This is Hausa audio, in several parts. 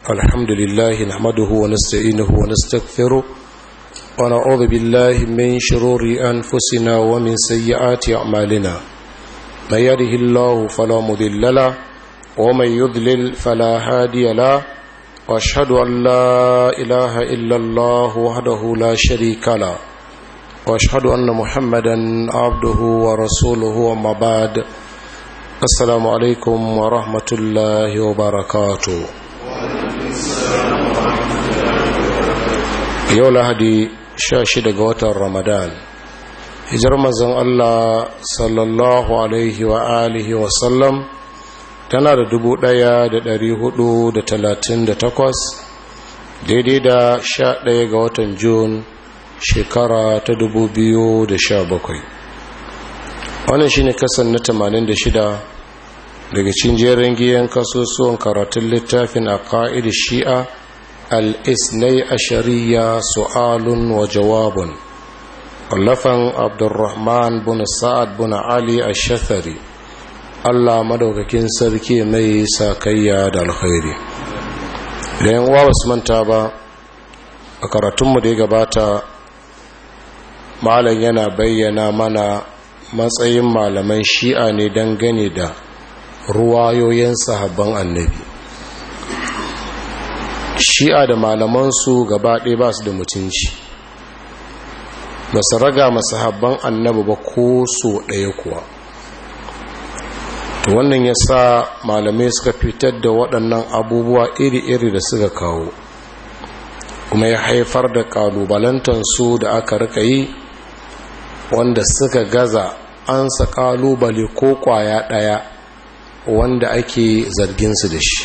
الحمد لله نحمده ونستعينه ونستغفره ونعوذ بالله من شرور أنفسنا ومن سيئات أعمالنا من يده الله فلا مضل له ومن يضلل فلا هادي له واشهد أن لا إله إلا الله وحده لا شريك له واشهد أن محمدا عبده ورسوله وما بعد السلام عليكم ورحمة الله وبركاته yau lahadi sha shida ga watan ramadan hijar mazan allah sallallahu alaihi wa alihi wasallam tana da dubu daya da dari hudu da talatin da takwas daidai da sha daya ga watan jun shekara ta dubu biyu da sha bakwai wannan shine kasan na tamanin da shida daga cin jerin giyan kasusuwan karatun littafin a ka'id shi'a الإثني أشرية سؤال وجواب ولفن عبد الرحمن بن سعد بن علي الشثري الله مدوككين سركي مي ساكيا دا الخير لين واس من تابا أكرتم دي gabata malam yana bayyana mana matsayin malaman shi'a ne dangane da ruwayoyin sahabban annabi shi'a da malamansu gaba ɗaya ba su da mutunci ba su raga masu habban annabi ba ko so ɗaya kuwa to wannan ya sa malamai suka fitar da waɗannan abubuwa iri-iri da suka kawo kuma ya haifar da ƙalubalantansu da aka rika yi wanda suka gaza ansa ƙalubale ko ƙwaya ɗaya wanda ake zarginsu da shi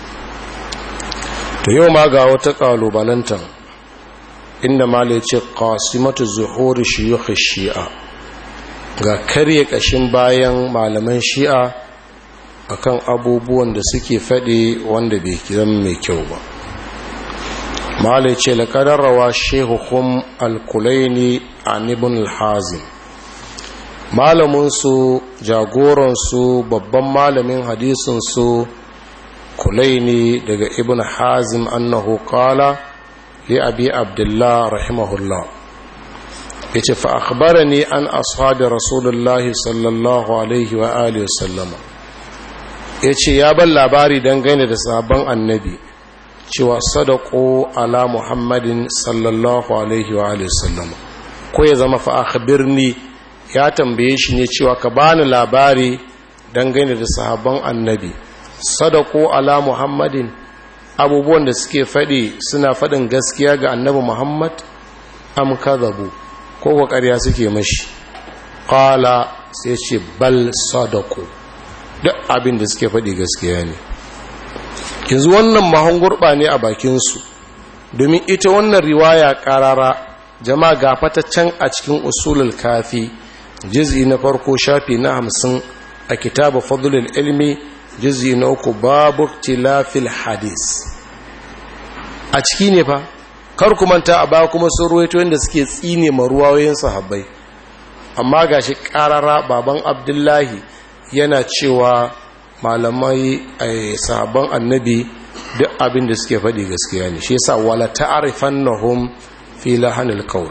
to yau ma ga wata kalubalantan inda mala ce qasimatu zuhuri shuyukh shi'a ga karye kashin bayan malaman shi'a akan abubuwan da suke faɗi wanda bai zama mai kyau ba mala ce laqadar rawa shehuhum al-kulaini an ibn al-hazim malamin su jagoran su babban malamin hadisin su kulaini daga ibn hazim annahu qala li abi abdullah rahimahullah yace fa akhbarani an ashabi rasulullah sallallahu alaihi wa alihi wasallama yace ya ban labari dangane da sabon annabi cewa sadaqu ala muhammadin sallallahu alaihi wa alihi wasallama ko ya zama fa akhbirni ya tambaye shi ne cewa ka bani labari dangane da sahabban annabi sadako ala muhammadin abubuwan da suke faɗi suna faɗin gaskiya ga annabi muhammad am kadhabu ko ko ƙarya suke mashi qala sai ce bal sadako duk abin da suke faɗi gaskiya ne yanzu wannan mahon gurɓa ne a bakinsu domin ita wannan riwaya ƙarara jama'a ga fataccen a cikin usulul kafi jiz'i na farko shafi na hamsin a kitabu fadlul ilmi jizi na uku babu tilafil hadis a ciki ne fa kar ku manta a baya kuma sun ruwaito yadda suke tsine ma ruwayoyin sahabbai amma gashi karara baban abdullahi yana cewa malamai a sahabban annabi duk abin da suke faɗi gaskiya ne shi yasa wala ta'rifannahum fi lahanil qawl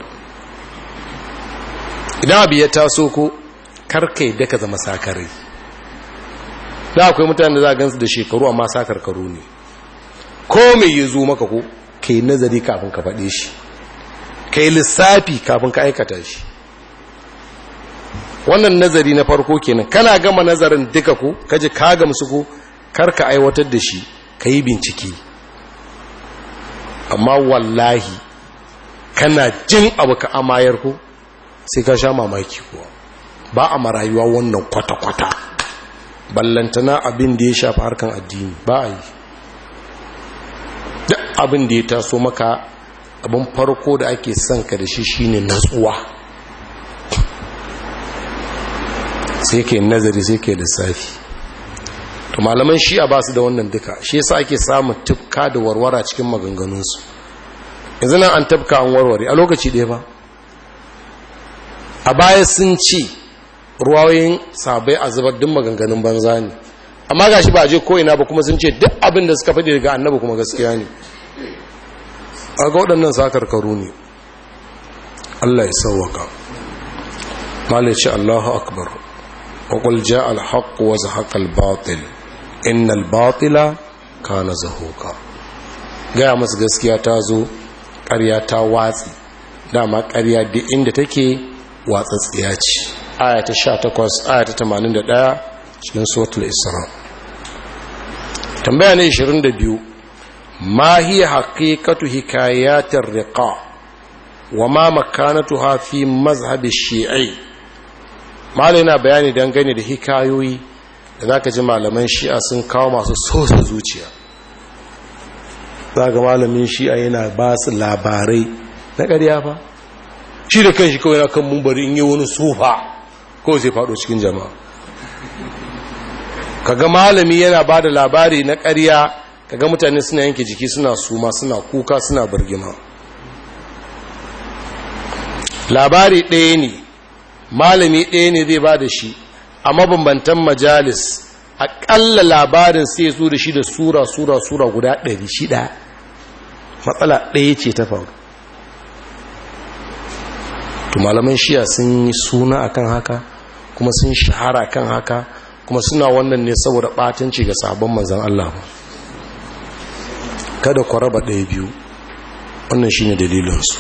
idan abu ya taso ko karkai da ka zama sakarai da akwai mutane da za a gansu da shekaru amma sa karkaru ne ko mai yi zo maka ko ka yi nazari kafin ka faɗe shi ka yi lissafi kafin ka aikata shi wannan nazari na farko kenan kana gama nazarin duka ko kaji ka gamsu ko kar ka aiwatar da shi ka yi bincike amma wallahi kana jin abu ka amayar ko sai ka sha mamaki kuwa ba a marayuwa wannan kwata-kwata ballantana abin da ya shafi harkan addini ba a yi duk abin da ya taso maka abin farko da ake son ka da shi shine natsuwa sai ke nazari sai ke lissafi to malaman shi'a ba su da wannan duka shi yasa ake samun tufka da warwara cikin maganganunsu yanzu nan an tafka an warware a lokaci ɗaya ba a baya sun ci ruwayoyin sabai a zubar duk maganganun banza ne amma ga shi ba je ko'ina ba kuma sun ce duk abin da suka faɗi daga annabi kuma gaskiya ne a ga waɗannan sakarkaru ne allah ya sauwaka malai ce allahu akbar waƙul ja alhaƙu wa zahaƙa albatil inna albatila kana zahoka gaya masu gaskiya ta zo ƙarya ta watsi dama ƙarya duk inda take watsatsiya ce aya ta 18 aya ta 81 cikin suratul isra tambaya ne 22 ma hiya haqiqatu hikayatir riqa wa ma makanatuha fi mazhab shi'i malai na bayani dangane da hikayoyi da zaka ji malaman shi'a sun kawo masu sosa zuciya zaka malamin shi'a yana ba su labarai na ƙarya fa shi da kanshi kawai na kan mumbari in yi wani sufa kawai zai faɗo cikin jama'a kaga malami yana ba da labari na ƙarya kaga mutane suna yanke jiki suna suma suna kuka suna birgima labari ɗaya ne malami ɗaya ne zai ba da shi a mabambantan majalis aƙalla labarin sai zo da shi da sura sura sura guda ɗari shida matsala ɗaya ce ta faru to malaman shiya sun yi suna akan haka kuma sun shahara kan haka kuma suna wannan ne saboda batanci ga sabon manzan Allah kada ku raba ɗaya biyu wannan shine dalilinsu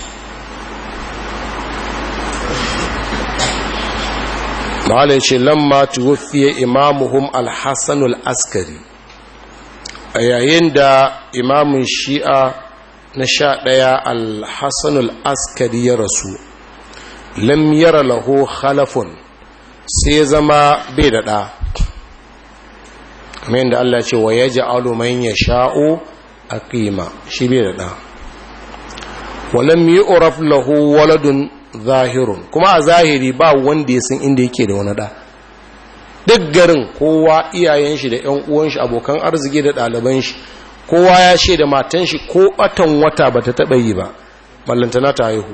ma'ala ya ce lamma tuwafiye imamuhum alhassanul askari a yayin da imamun shi'a na sha ɗaya alhassanul askari ya rasu lam yara lahu khalafun sai ya zama bai da ɗa kamar yadda Allah ce wa ya ji aluman ya sha'o a ƙima shi bai da ɗa walam yi oraf lahu waladun zahirun kuma a zahiri ba wanda ya san inda yake da wani ɗa duk garin kowa iyayen shi da ‘yan uwan shi abokan arziki da ɗaliban shi kowa ya ce da matan shi ko ɓatan wata ba ta taɓa yi ba ballantana ta haihu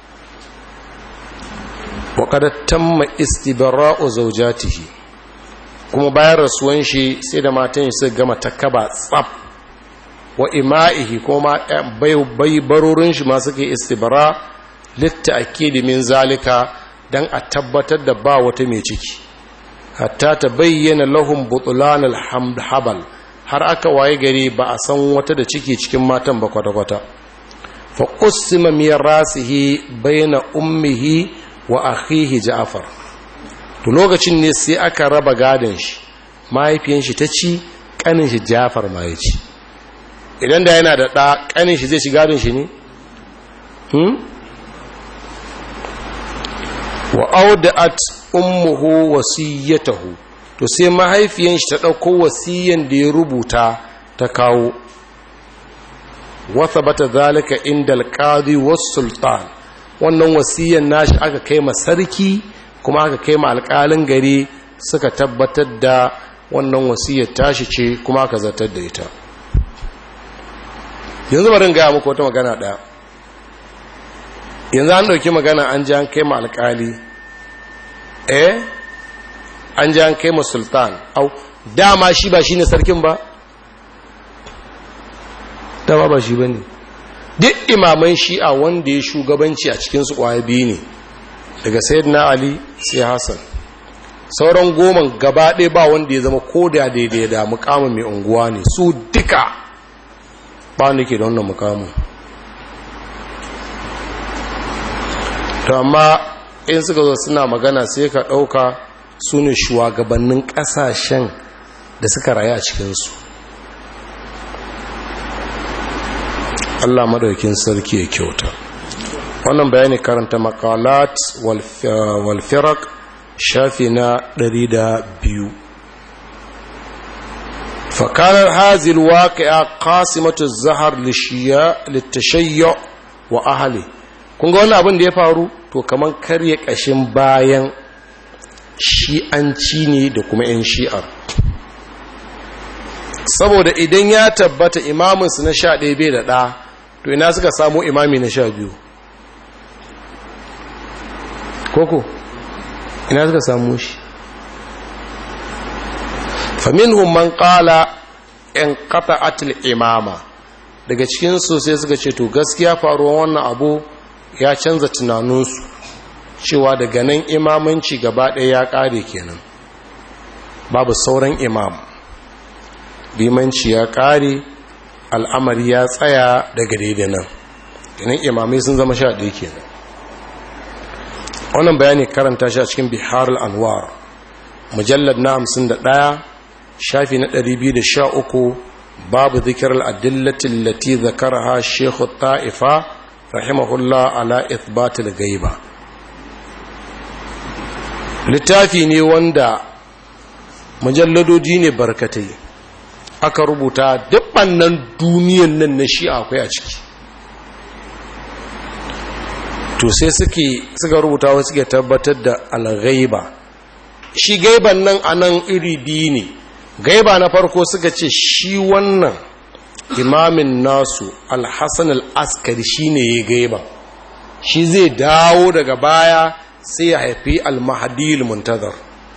waƙada tamma istibara'u zaujatihi kuma bayan rasuwan shi sai da matan shi suka gama takaba tsaf wa ima'ihi kuma bai barorin shi ma suke istibara litta akidi min zalika dan a tabbatar da ba wata mai ciki hatta ta bayyana lahum butulan alhamdhabal har aka waye gari ba a san wata da ciki cikin matan ba kwata-kwata fa qusima mirasihi bayna ummihi wa akhihi ja'far to lokacin ne sai aka raba gadon shi mahaifiyan shi ta ci kanin shi ja'far ma ya ci idan da yana da ɗa kanin shi zai ci gadon shi ne hmm wa auda'at ummuhu wasiyatahu to sai mahaifiyan shi ta dauko wasiyan da ya rubuta ta kawo wa thabata zalika inda alqadi was sultan wannan wasiyan nashi aka kai ma sarki kuma aka kai ma alƙalin gari suka tabbatar da wannan wasiyar tashi ce kuma aka zartar da ita yanzu bari gaya muku wata magana ɗaya yanzu an ɗauki magana an ji an kai ma alƙali eh an ji an kai ma sultan au dama shi ba shi ne sarkin ba dama ba shi ba ne duk imaman shi'a wanda ya shugabanci a cikinsu kwaya biyu ne daga na ali sai hassan sauran goma gaba ɗaya ba wanda ya zama ko da daidai da mukamin mai unguwa ne su duka ba wanda ke da wannan mukamin to amma in suka zo suna magana sai ka ɗauka su ne shugabannin ƙasashen da suka rayu a cikinsu Allah madaukin sarki ya kyauta wannan bayani karanta makalat walfirak shafi na 102 fakarar hazil waƙi'a qasimatu zahar littashayya wa ahali kun ga wannan abin da ya faru to kaman karye ƙashin bayan shi'anci ne da kuma 'yan shi'ar saboda idan ya tabbata imaminsu na sha ɗaya bai da ɗa to ina suka samu imami na sha biyu koko ina suka samu shi faminhum man qala in qata'atil imama daga cikin su sai suka ce to gaskiya faruwar wannan abu ya canza tunaninsu cewa daga nan imamanci gaba ɗaya ya ƙare kenan babu sauran imam limanci ya ƙare al'amari ya tsaya daga daidai nan kenan imamai sun zama sha ɗaya kenan wannan bayani karanta shi a cikin bihar al'anwar mujallar na hamsin da ɗaya shafi na ɗari biyu da sha uku babu zikir al'adillatin lati zakaraha shekhu ta'ifa rahimahullah ala ithbatul gaiba littafi ne wanda mujalladodi ne barkatai aka rubuta dubbannan duniyan nan na shi akwai a ciki to sai suke suka rubuta wasu suke tabbatar da alghaiba shi gaiban nan a nan iri biyu ne gaiba na farko suka ce shi wannan imamin nasu alhassan al'askari shi ne ya gaiba shi zai dawo daga baya sai ya haifi almahadil muntazar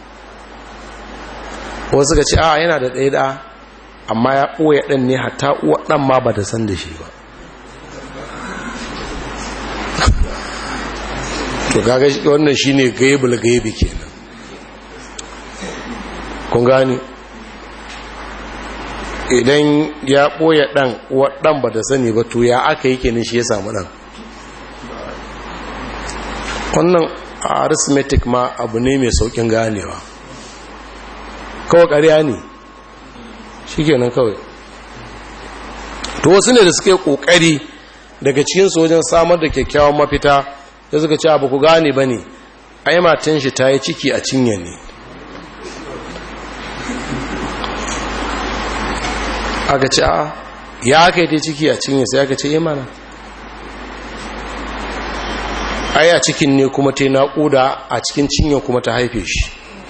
wasu suka ce a yana da ɗaya da amma ya ɓoye ɗan ne hata uwa ɗan ma ba ta san da shi ba to kaga wannan shine gaibul gaibi kenan kun gani idan ya ɓoye ɗan uwa ɗan ba ta sani ba to ya aka yi kenan shi ya samu ɗan wannan arithmetic ma abu ne mai saukin ganewa kawai ƙarya ne shi kenan kawai to wasu ne da suke ƙoƙari daga cikin sojan samar da kyakkyawan mafita da suka ce abu ku gane ba ne ai matan shi ta yi ciki a cinye ne aka ce a ya aka yi ta ciki a cinye sai aka ce yi mana ai a cikin ne kuma ta yi naƙuda a cikin cinye kuma ta haife shi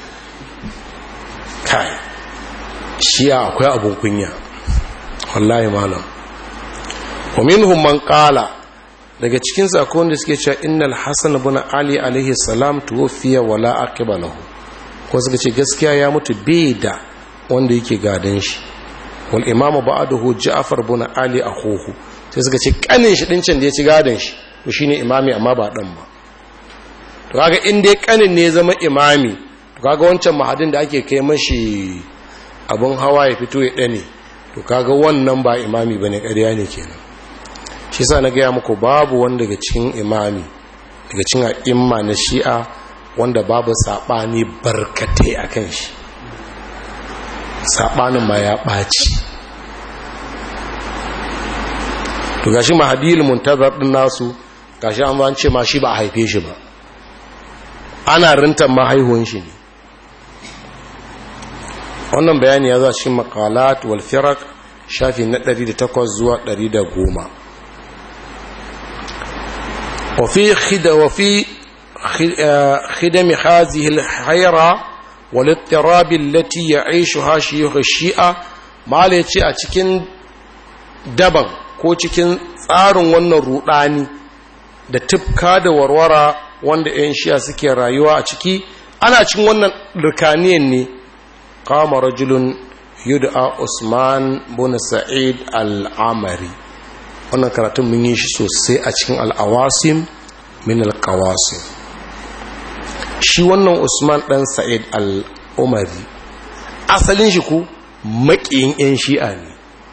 kai shi akwai abun kunya wallahi malam wa minhum man qala daga cikin sakon da suke cewa innal hasan ibn ali alaihi salam tuwfiya wala aqiba lahu ko suka ce gaskiya ya mutu bai da wanda yake gadan shi wal imamu ba'dahu ja'far ibn ali akhuhu sai suka ce kanin shi dincin da ya ci gadan shi to shine imami amma ba dan ba to kaga in dai kanin ne zama imami to kaga wancan mahadin da ake kai mashi abun hawa ya fito ya dane to kaga wannan ba imami bane ƙarya ne kenan shi sa na gaya muku babu wanda daga cikin imami daga cikin a'imma na shi'a wanda babu saɓani barkatai a kan shi saɓanin ma ya ɓaci to gashi mahadil muntazar ɗin nasu gashi an zance ma shi ba a haife shi ba ana rintar mahaihuwan shi ne wannan bayani ya za cikin makalat wal firak shafi na 108 zuwa 110 وفي خد وفي خدم هذه الحيرة والاضطراب التي يعيشها شيوخ الشيعة ما ليتي a cikin daban ko cikin tsarin wannan rudani da tufka da warwara wanda 'yan shi'a suke rayuwa a ciki ana cikin wannan rikaniyan ne kama rajulun yud'a usman bin sa'id al-amari wannan karatun mun yi shi sosai a cikin al'awasim min al'awasim shi wannan usman ɗan sa'id al'umari asalin shi ku maƙiyin 'yan shi'a ne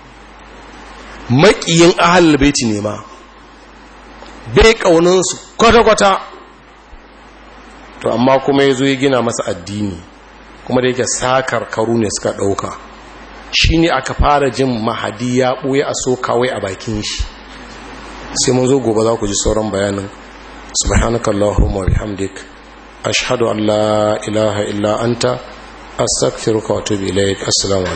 maƙiyin ahal baiti ne ma bai ƙauninsu kwata-kwata to amma kuma ya zo ya gina masa addini kuma da yake sakar karu ne suka ɗauka shi ne aka fara jin mahadi ya ɓoye a so kawai a bakin shi sai mun zo gobe za ku ji sauran bayanin subhanakallahumma bihamdik ashhadu an la ilaha illa anta astaghfiruka wa atubu ilayk assalamu